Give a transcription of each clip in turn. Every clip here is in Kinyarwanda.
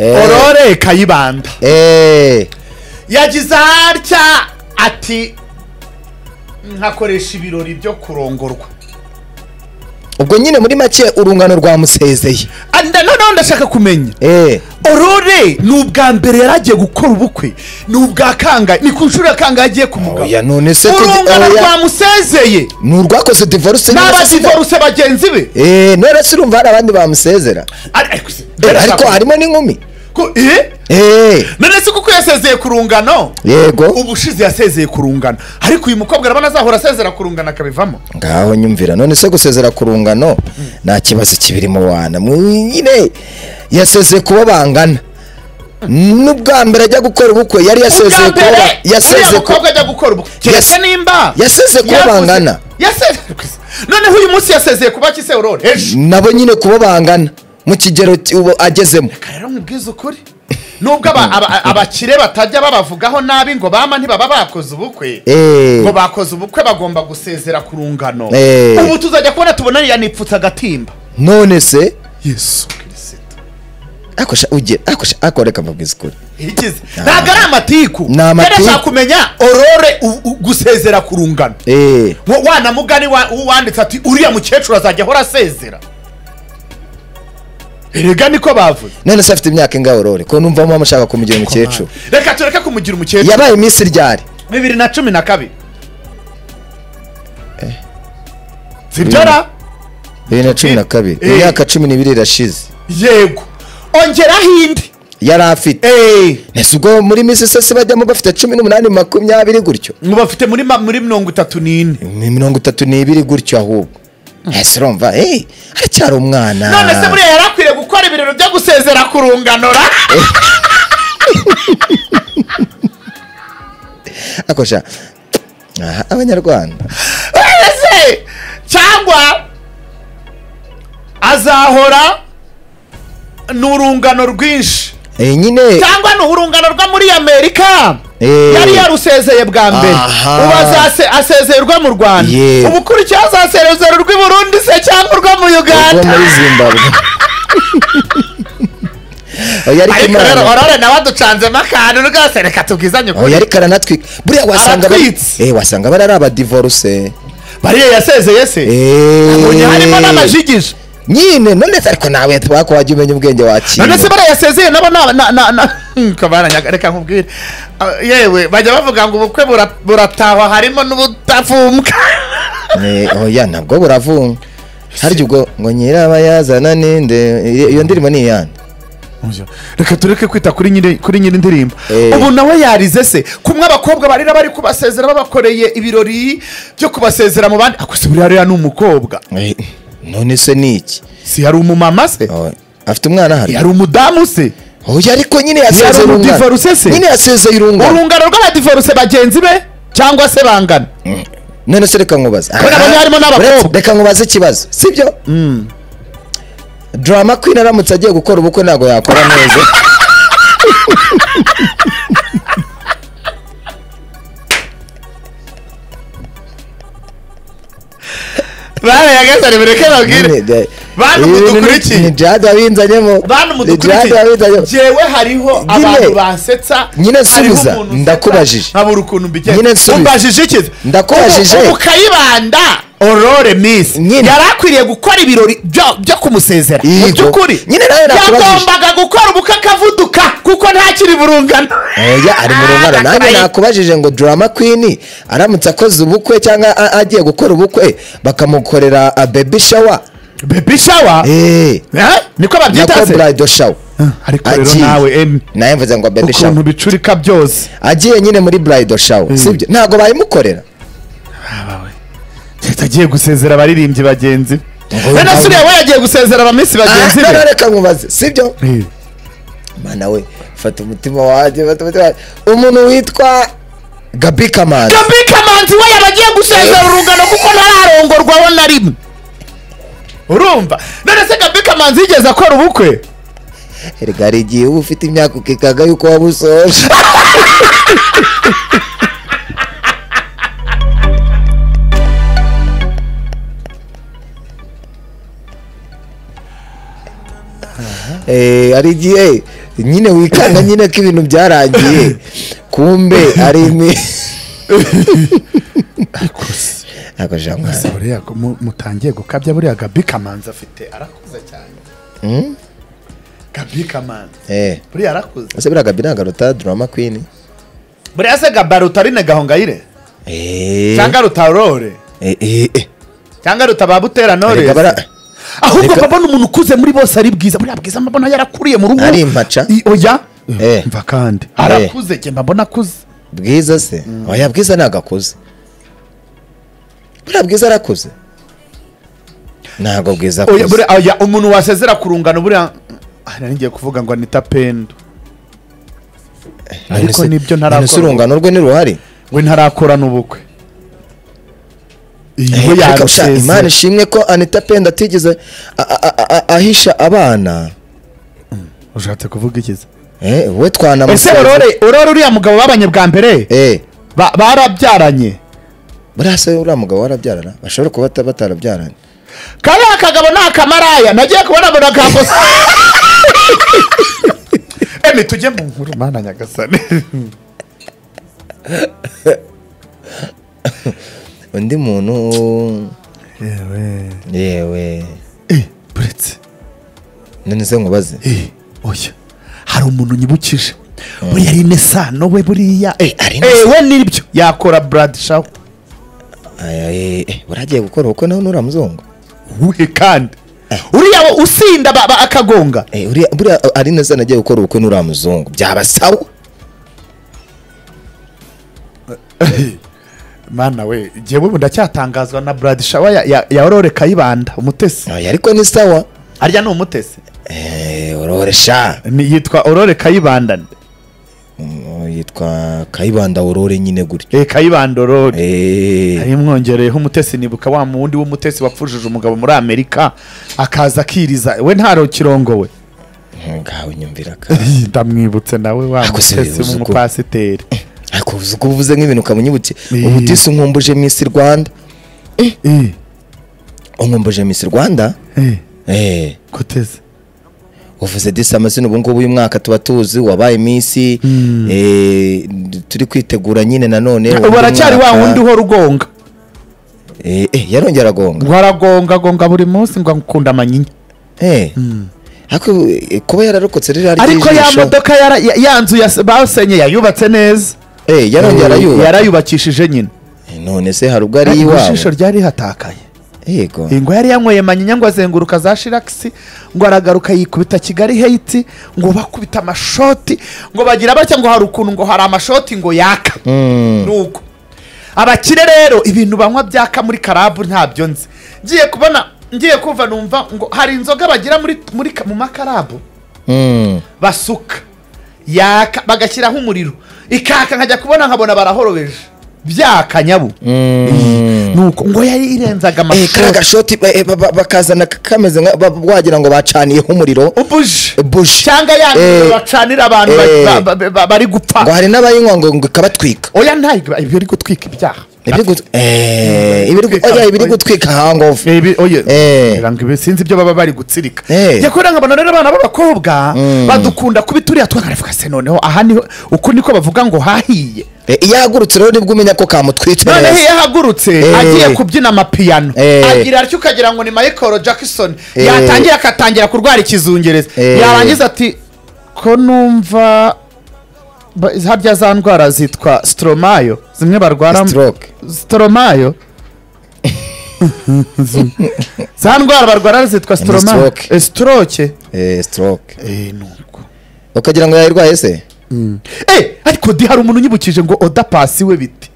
orore kayibanda eee yagize harya ati nkakoresha ibirori byo kurongorwa ubwo nyine muri make urungano rwamusezeye Ah, nda- noneho ndashaka kumenya eee orore ni ubwa mbere yari agiye gukora ubukwe ni ubwa kangahe ni ku nshuro ya kangahe agiye ku mugabo oya none se tuzi- urungano oya, rwamusezeye ni urwakoze divorce n'abadivoruse bagenzi be eee none se urumva hari abandi bamusezera Ari- ariko se- Eh, ariko ndashaka- harimo n'inkumi ko- eh? eee none se kuko yasezeye ku rungano yego ubushize yasezeye ku rungano ariko uyu mukobwa urabona azahora asezera ku rungano akabivamo ngaho nyumvira none se gusezera ku rungano nta kibazo kibirimo wana mwine yasezeye kuba bangana n'ubwa mbere ajya gukora ubukwe yari yasezeye Ubwa kuba mbere, ba- yasezeye uriya ku- mukobwa ajya gukora ubukwe keretse Yase- nimba yasezeye kuba yavuze- bangana. yasezeye noneho uyu munsi yasezeye kuba kise aurore ejo nabo nyine kuba bangana mu kigero ki- ubu agezemo rero nkubwize ukuri nubwo aba- aba- abakire batajya babavugaho nabi ngo bama ntibaba bakoze ubukwe Eh. ngo bakoze ubukwe bagomba gusezera ku rungano Eh. ubu tuzajya kubona tubona yanipfutse agatimba none se yesu kirisito akosha ugera akosha akoreka mabwiza ukuri igize ntabwo ari amatiku Ni amatiku. Rero nshaka kumenya orore u- u- gusezera ku rungano eee Wa- wana mugani wa- wanditse ati uriya mukecuru azajya ahora asezera erega niko bavuze none se afite imyaka ingahe aurore ko numva mama ashaka kumugira umukecuru reka tureke kumugira umukecuru yabaye iminsi ryari bibiri na cumi na kabiri sibyara bibiri na cumi na kabiri Eh. imyaka cumi n'ibiri irashize yego ongeraho indi yari afite ese ubwo muri minsi se bajyamo bafite cumi n'umunani makumyabiri gutyo ngo bafite muri ma- muri mirongo itatu n'ine Mi- mirongo itatu n'ibiri gutyo ahubwo ese urumva eee aracyari umwana none se buriya yari akwiye gukora ibirori byo gusezera ku rungano ra akosha aha abanyarwanda ese cyangwa azahora ni urungano rwinshi Eh, nyine cyangwa ni urungano rwo muri amerika Eh. yari yarusezeye bwa mbere Aha. ubu azase- asezererwa mu rwanda Ye. ubu ukurikiyeho azasezera urw'i burundi se cyangwa urwo mu ubwo uganda muri zimbabwe oya ariko ariko rero imana orore nawe aducanzemo akantu rwose reka tubwizanye oya ukuri ariko aranatwika buriya wasanga bari- Aratwitse. Eh, wasanga bari ari abadivoruse bariya yasezeye se abonye harimo n'amajigije nyine none se ariko nawe twako wajya umenya ubwenge wakira none se bariya yasezeye nabo na- na- na- na- ko baranyaga reka nkubwire Ah, yewe bajya bavuga ngo ubukwe bura- buratahwa harimo n'ubutafumbwa Eh, oya ntabwo buravunga harya ubwo ngo nyirabayazana ninde iyo iyo ndirimbo ni iyande reka tureke kwita kuri nyiri kuri nyiri indirimbo Eh. ubu nawe yarize se kumwe abakobwa barira bari kubasezera babakoreye ibirori byo kubasezera mu bandi ako se buriya rero ni umukobwa Eh, none se ni iki si yari umumama se Oh, afite umwana hari yari umudamu se oya ariko nyine yasezeye Yari umudivorce se? urungano nyine yasezeye urungano urungano rw'abadivoruse bagenzi be cyangwa se bangana none se reka nkubaza Kubera ko harimo n'abakobwa. Reka- reka nkubaze ikibazo sibyo drama queen aramutse agiye gukora ubukwe ntabwo yakora neza barayagasane bireke Nyine, babwire de- ibi Bantu bintu ni- mudukurikiye. ni jade abinzanyemo bantu ni jade mudukurikiye abinzanyemo jewe hariho Nyine. abantu bansetsa Nyine hariho nsubiza, umuntu unsetsa, ndakubajije. nkabura ukuntu mbigenza Nyine nsubiza. umbajije iki Ndakubajije. ubu kayibanda orore miss Nyine. yari akwiriye gukora ibirori byo- byo kumusezera mu Yego. by'ukuri Nyine nawe nakubajije. yagombaga gukora ubukwe akavuduka kuko ntakiri burungano oya ari mu rungano Ah, nanjye ndakabaye. nakubajije ngo drama queen aramutse akoze ubukwe cyangwa a- agiye gukora ubukwe bakamukorera a baby shower baby shower eh Eh? niko babyita nako se bridal shower ariko rero Agiye. nawe em nawe mvuze ngo baby ukuntu shower bicurika byose agiye nyine muri bridal shower sibyo ntabwo bayimukorera leta agiye gusezera abaririmbyi bagenzi be Ngo- rero suriya we yagiye gusezera abamisi bagenzi Ah, be reka nkubaze sibyo Eh, mana we fata umutima wanjye fata umutima wanjye umuntu witwa gabi kamanzi Gaby Kamanzi we yaba agiye gusezera urungano kuko ntararongorwaho na rimwe urumva none se Gaby Kamanzi yigeze akora ubukwe erega hari igihe uba ufite imyaka ukikaga yuko wabusoje Eh, hari igihe nyine wikanga nyine ko ibintu byarangiye kumbe ari imi ntabwo jambo gusa buriya ko mu- mutangiye gukabya buriya gabi kamanzi afite arakuze cyane gabi kamanzi eh buriya arakuze ese biriya gabi nagaruta durama kwini buriya se gaba rutarine gahongayire eh cyangwa rutarore eh eh eh cyangwa rutababutera nore Erega bara- ahubwo Erega- mbabona umuntu ukuze muri bose ari bwiza buriya bwiza mbabona yarakuriye mu rugo Ari impaca? I- oya Eh. mva kandi arakuze njye mbabona akuze bwiza se oya bwiza ntabwo akuze buriya bwiza arakuze ntabwo bwiza oya akuze buriya oya, umuntu wasezera ku rungano buriya Ah, nari ngiye kuvuga ngo anita pendo None ariko se- nibyo none se ntarakora urungano rwe niruhari we ntarakorana n'ubukwe iyo Eh, ariko sha, imana yabisezera ishimwe ko anita penda atigeze a- a- a- a- ahisha abana ushatse kuvuga ikiza Eh, we ese twanamuseze orore orore uriya mugabo babanye bwa mbere Eh, Ba- barabyaranye buriya se uriya mugabo warabyarana bashobora kuba bata- batarabyaranye kariya kagabo ni akamaraya nagiye kubona mbona kakosa emi tujye mu nkuru mana nyagasani undi muntu yewe yewe eh buretse none se nkubaze eh oya hari umuntu unyibukije buriya ari inesano we buriya eh ari eh Innocent. we nibyo yakora brad shaw Aya, eh, eh, buragiye gukora ubukwe nawe n'uriya muzungu uhe kandi uriya wo usinda ba- ba- akagonga Eh, uriya- buriya eh, ari neza nagiye gukora ubukwe n'uriya muzungu byaba sawa mana we njyewe ubu ndacyatangazwa na brad shaw ya- ya ya aurore kayibanda umutesi Aya, ariko ni sawa arya ni umutesi Eh, urore sha Ni- yitwa aurore kayibanda Mm, yitwa kayibanda urore nyine gutyo eh kayibanda aurore Eh, Hari mwongereyeho umutesi nibuka wa wundi w'umutesi wapfushije umugabo muri amerika akaza akiriza we ntaro kirongowe ngawe nyumvira ka ndamwibutse nawe wa Ako se mutesi bivuze uko- w'umupasiteri ariko uzi ko uvuze nk'ibintu ukamunyibutse Eh. ubutisi unkumbuje misi rwanda Eh, unkumbuje misi rwanda eh, eh koteze uvuze disi amazina ubu ngubu uyu mwaka tuba tuzi wabaye iminsi eh, turi kwitegura nyine nanone ubu aracyari wa wundi uhora ugonga Eh, eh, yarongera agonga ngo aragonga agonga buri munsi ngo akunda amanyinya Eh. ariko eh, kuba yararokotse ririya ariko ya ry'ijisho, modoka yara- ya- ya nzu ya- basenye yayubatse neza eh, yarongera Eh, yuba yarayubakishije nyine Eh, none se hari ubwo ari Ariko iwawe ijisho ryari rihatakaye yego Eh, ngo yari yanyweye manyinya ngo azenguruka za shiragisi ngo aragaruka yikubita kigali heyiti ngo bakubita amashoti ngo bagira batya ngo hari ukuntu ngo hari amashoti ngo yaka Mm. nuko abakire rero ibintu banywa byaka muri karabu ntabyo nzi ngiye kubona ngiye kumva numva ngo hari inzoga bagira muri, muri ka- mu makarabu Mm. basuka yaka bagashyiraho umuriro ikaka nkajya kubona nkabona barahorobeje byaka nyabu Mm. nuko ngo yari irenzaga Eh, kariya amashoti gashoti eh, ba- ba- bakazana kameze nka ba- wagira ngo bacaniyeho umuriro ubuje buji cyangwa ya Eh, nzu bacanira abantu ba- eh. ba- ba- ba- bari ngo gupfa hari n'abayinywa ngo ngo ikabatwika oya ntabwo ibyo iri gutwika ibyaha ibiri gut- eh, ibiri gu- oya, ibiri gutwika hangovu Eh, ibi- oya. Eh. Ngira ngo ibi sinzi ibyo baba bari gutsirika Eh. njya kubera nkabona rero abana b'abakobwa badukunda kuba ituriya twakaravuga se noneho aha niho uku niko bavuga ngo hahiye Eh, iyo ahagurutse rero nibwo umenya ko kamutwitse noneho iyo neza ahagurutse Eh. agiye kubyina amapiyano Eh. agira atyo ukagira ngo ni michael jackson Eh. yatangira akatangira kurwara ikizungereza Eh. yarangiza ati ko numva ba- harya za ndwara zitwa stromayo zimwe barwara Stroke. stromayo za ndwara barwara zitwa stromayo stroke. Eh, stroke Eh, stroke Eh, nuko. ukagira ngo yayirwaye se Eh, ariko di hari umuntu unyibukije ngo oda pasi we biti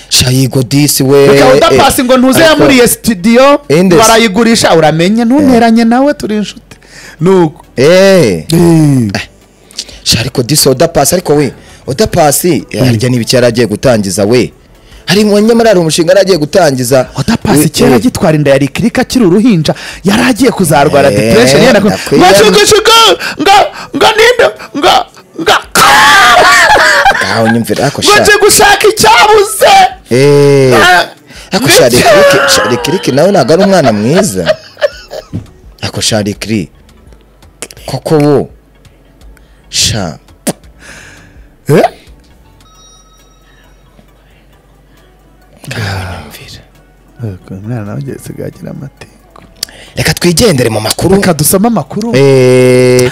shayigo disi we reka udapasi ngo ntuze ariko- yamuriye studio Inde se? barayigurisha uramenye ntunteranye nawe turi inshuti nuko eh sha ariko disi udapasi ariko we udapasi harya n'ibiki yari agiye gutangiza we hari mu- nyamara hari umushinga yari agiye gutangiza odapasi We- kera we- agitwara inda ya rikirika akiri uruhinja yari agiye kuzarwara Eh, depression yenda ko ndakwiye- mashugashuga nga nga ninde nga nga Ah, unyumvira ariko ngo sha nje gushaka icyabuze Eh. Ah, Ako sha ndetse- Rekiriki- sha rekiriki nawe ntabwo ari umwana mwiza ako sha rekiri koko wo sha Eh? ntiwanyumvira Ariko uyu mwana nawe ugiye asigaye agira amategeko reka twigendere mu makuru reka dusome amakuru Eh,